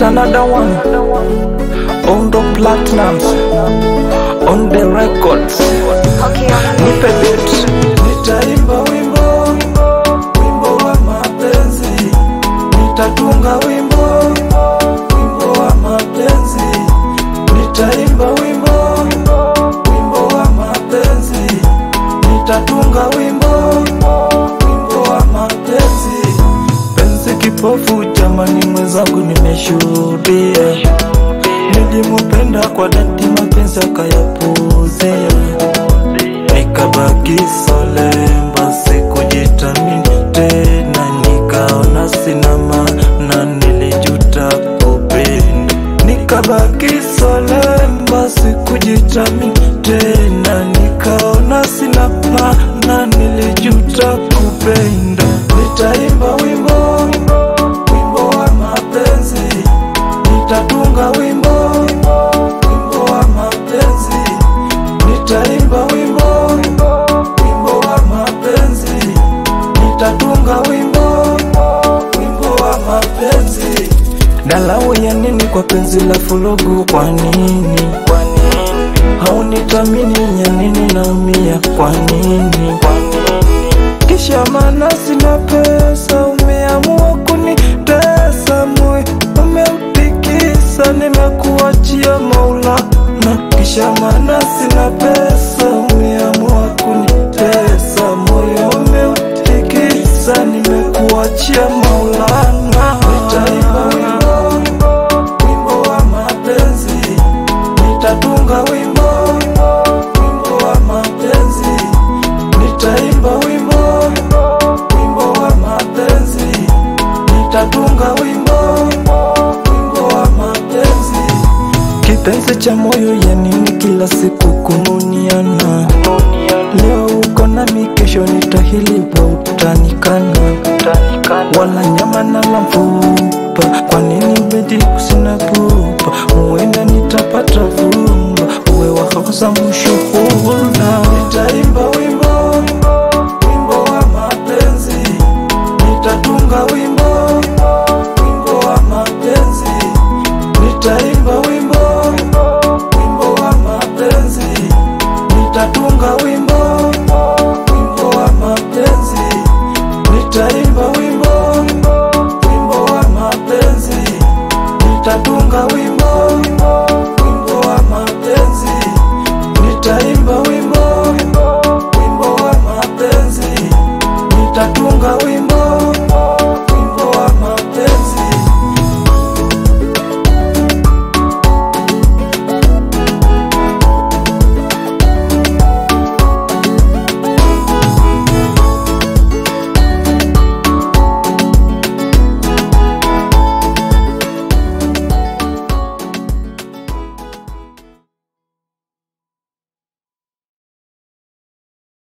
It's another one on the platinums on the records. Okay, on Nipe beat. Nitaimba wimbo, wimbo wa mapenzi. Nitatunga wimbo, wimbo wa mapenzi. Nitaimba wimbo, wimbo wa mapenzi. Nitatunga wimbo, wimbo wa mapenzi. Penzi kipofu, jamani, mwenzangu nimeshuhudia. Nilimupenda kwa dhati, mapenzi akayapuuzia nikabaki solemba, sikujitamini tena, nikaona sina maana, nilijuta kupenda. Nikabaki solemba, sikujitamini tena, nikaona sina maana, nilijuta kupenda. Nitaimba wimbo, wimbo wa mapenzi, nitatunga wimbo, wimbo wa mapenzi nitaimba wimbo wimbo wa mapenzi nitatunga wimbo wimbo wa mapenzi dalawo ya nini kwa penzi la fulugu kwa nini haunitamini ya nini naumia kwa nini kisha mana sina pesa umeamua kunitesa moyo umeutikisa nimekuachia maulana kisha mana sina pesa umeamua kunitesa moyo umeutikisa nimekuachia maulana nitaimba wimbo wimbo wa mapenzi nitatunga wimbo wimbo wa mapenzi nitaimba wimbo wimbo wa mapenzi nitatunga wimbo wimbo wa mapenzi kipenzi cha moyo ya nini kila siku kununiana leo uko nami kesho nitahiliwa utanikana wala nyama na la mfupa kwa nini bedi kusina pupa huenda nitapata vumba uwe wakosa mshuhula nitaimba wimbo wimbo wa mapenzi nitatunga wimbo wimbo wa mapenzi nitaimba wimbo wimbo wa mapenzi nitatunga wimbo wimbo wa mapenzi nitaimba wimbo wimbo wa mapenzi nitatunga wimbo